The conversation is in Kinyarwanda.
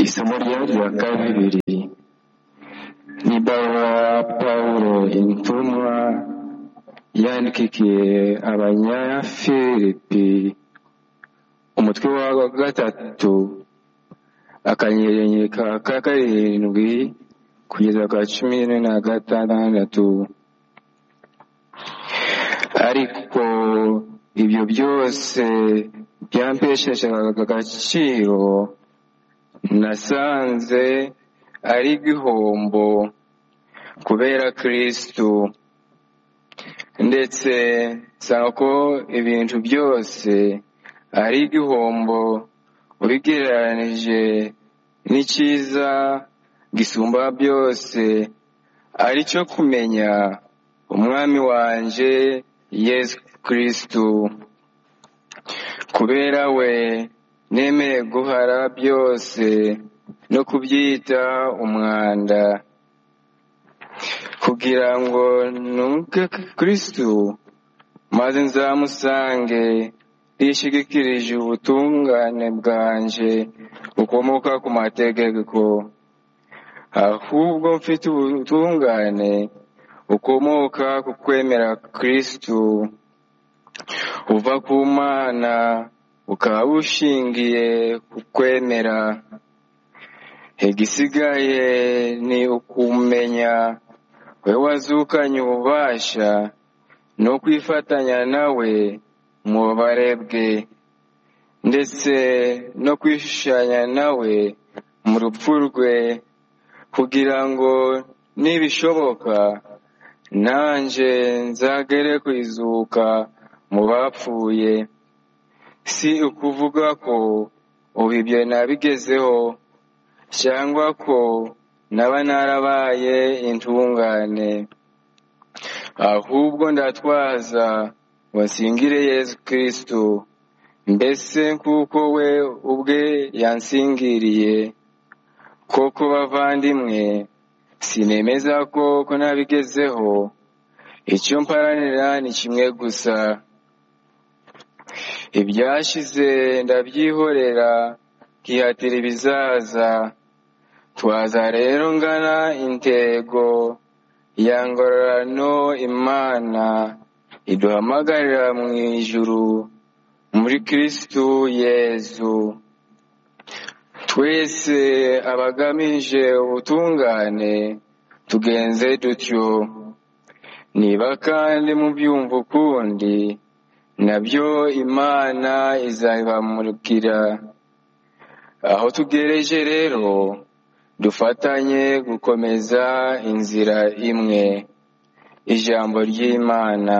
Isomo rya kabiri n'ibaruwa ya Pawulo intumwa yandikiye abanyafilipi umutwe wa gatatu akanyenyeri ka karindwi kugeza ku cumi na gatandatu ariko ibyo byose byampeshaga agaciro nasanze ari igihombo kubera kirisitu ndetse nsaba ko ibintu byose ari igihombo ubigereranije n'icyiza gisumba byose ari cyo kumenya umwami wanjye yesu kirisitu kubera we nemeye guhara byose no kubyita umwanda kugira ngo ntuke kirisitu maze nzamusange yishigikirije ubutungane bwanjye bukomoka ku mategeko ahubwo mfite ubutungane bukomoka ku kwemera kirisitu uva ku mana bukaba bushingiye ku kwemera igisigaye ni ukumenya we wazukanye ububasha no kwifatanya nawe mu bubare bwe ndetse no kwishushanya nawe mu rupfu rwe kugira ngo nibishoboka nanjye nzagere ku izuka mu bapfuye si ukuvuga ko ubu ibyo nabigezeho cyangwa ko naba narabaye intungane ahubwo ndatwaza ngo nsingire yesu kirisitu mbese kuko we ubwe yansingiriye koko bavandimwe sinemeza ko ko nabigezeho icyo mparanira ni kimwe gusa ibyashize ndabyihorera nkihatira ibizaza twaza rero ngana intego yangororano imana iduhamagarira mu ijuru muri kirisitu yezu twese abagamije ubutungane tugenze dutyo niba kandi mubyumva ukundi nabyo imana izabamurikira aho tugereje rero dufatanye gukomeza inzira imwe ijambo ry'imana